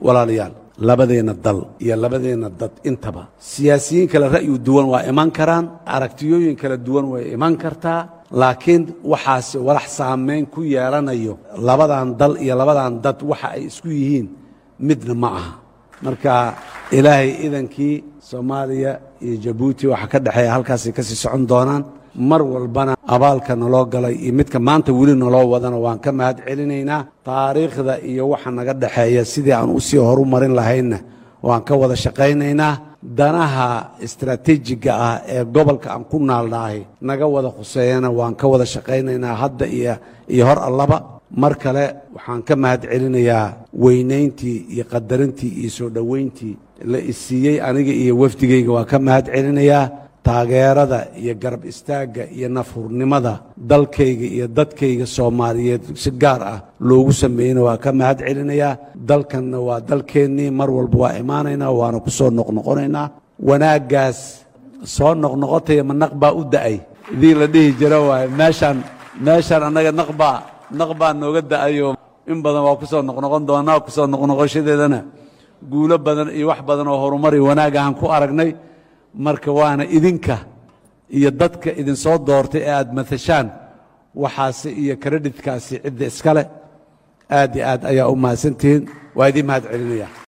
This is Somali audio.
walaalayaal labadeenna dal iyo labadeenna dad intaba siyaasiyiin kale ra'yu duwan waa iman karaan aragtiyooyin kala duwan way iman kartaa laakiin waxaasi walax saamayn ku yeelanayo labadan dal iyo labadan dad waxa ay isku yihiin midna ma aha marka ilaahay idankii soomaaliya iyo jabuuti waxa ka dhexeeya halkaasay ka sii socon doonaan mar walbana abaalka naloo galay iyo midka maanta weli naloo wadana waan ka mahad celinaynaa taariikhda iyo waxa naga dhexeeya sidii aan usii horu marin lahaynna waan ka wada shaqaynaynaa danaha istaraatiijiga ah ee gobolka aan ku naalnahay naga wada khuseeyana waan ka wada shaqaynaynaa hadda iyo iyo hor allaba mar kale waxaan ka mahad celinayaa weynayntii iyo qadarintii iyo soo dhoweyntii la isiiyey aniga iyo wafdigayga waan ka mahad celinayaa taageerada iyo garab istaagga iyo nafhurnimada dalkayga iyo dadkayga soomaaliyeed si gaar ah loogu sameeyeyna waa ka mahad celinayaa dalkanna waa dalkeennii mar walba waa imaanaynaa waana ku soo noqnoqonaynaa wanaaggaas soo noqnoqotaya ma naq baa u da'ay idii la dhihi jira waaye meeshaan meeshaan annaga naqbaa naq baa nooga da'ayo in badan waa ku soo noqnoqon doonaa ku soo noqnoqoshadeedana guulo badan iyo wax badan oo horumar iyo wanaag ahaan ku aragnay marka waana idinka iyo dadka idinsoo doortay ee aad matashaan waxaasi iyo karedhidkaasi cidda iskale aad iyo aad ayaa u mahadsantihiin waa idiin mahad celinaya